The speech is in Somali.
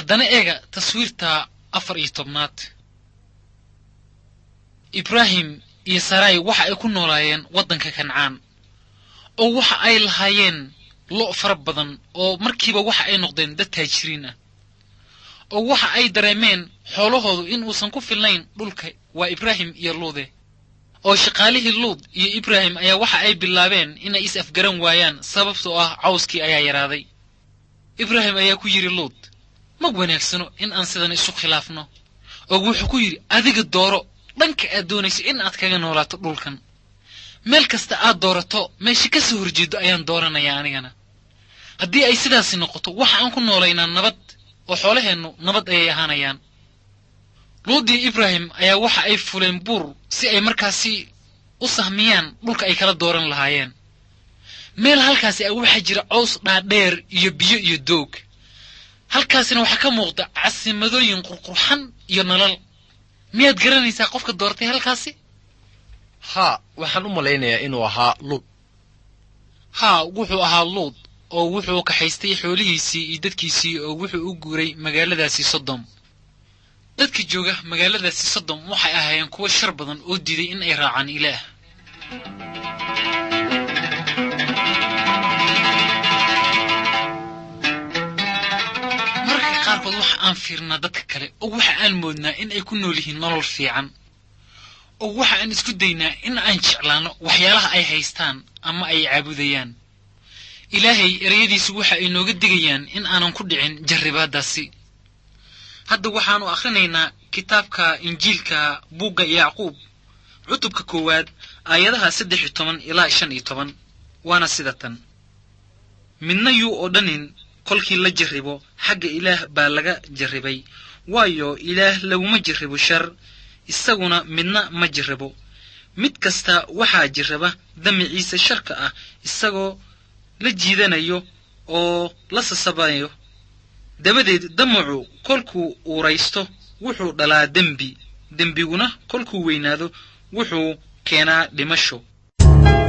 haddana eega taswiirta afar iyo tobnaad ibraahim iyo sarai waxa ay ku noolaayeen waddanka kancaan oo waxa ay lahaayeen lo' fara badan oo markiiba waxa ay noqdeen dad taajiriin ah oo waxa ay dareemeen xoolahoodu in uusan ku filnayn dhulka waa ibraahim iyo luude oo shaqaalihii luud iyo ibraahim ayaa waxa ay bilaabeen inay is afgaran waayaan sababtoo ah cawskii ayaa yaraaday ibraahim ayaa ku yidhi luud ma wanaagsano in aan sidan isu khilaafno oo wuxuu ku yidhi adiga dooro dhanka aad doonayso in aad kaga noolaato dhulkan meel kasta aad doorato meesha ka soo horjeedo ayaan dooranayaa anigana haddii ay sidaasi noqoto waxa aan ku noolaynaa nabad oo xoolaheennu nabad ayay ahaanayaan luudiyo ibraahim ayaa waxa ay fuleen buur si ay markaasi u sahmiyaan dhulka ay kala dooran lahaayeen meel halkaasi a waxaa jira cows dhaadheer iyo biyo iyo doog halkaasina waxaa ka muuqda casimadooyin qurqurxan iyo nalal miyaad garanaysaa qofka doortay halkaasi haa waxaan u malaynayaa inuu ahaa luud haa wuxuu ahaa luud oo wuxuu kaxaystay xoolihiisii iyo dadkiisii oo wuxuu u guuray magaaladaasi sodom dadka jooga magaaladaasi sodom waxay ahaayeen kuwo shar badan oo diiday in ay raacaan ilaah mararka qaarkood waxa aan fiirnaa dadka kale oo waxa aan moodnaa in ay ku nool yihiin nolol fiican oo waxa aan isku daynaa in aan jeclaanno waxyaalaha ay haystaan ama ay caabudayaan ilaahay ereyadiisu waxa ay nooga digayaan in aanan ku dhicin jarribaaddaasi hadda waxaannu akhrinaynaa kitaabka injiilka buugga yacquub cutubka koowaad aayadaha saddex iyo toban ilaa shan iyo toban waana sida tan midna yuu odhanin kolkii la jarribo xagga ilaah baa laga jarribay waayo ilaah laguma jarribo shar isaguna midna ma jarrabo mid kasta waxaa jirraba damiciisa sharka ah isagoo la jiidanayo oo la sasabayo dabadeed damacu kolkuu uuraysto wuxuu dhalaa dembi dembiguna kolkuu weynaado wuxuu keenaa dhimasho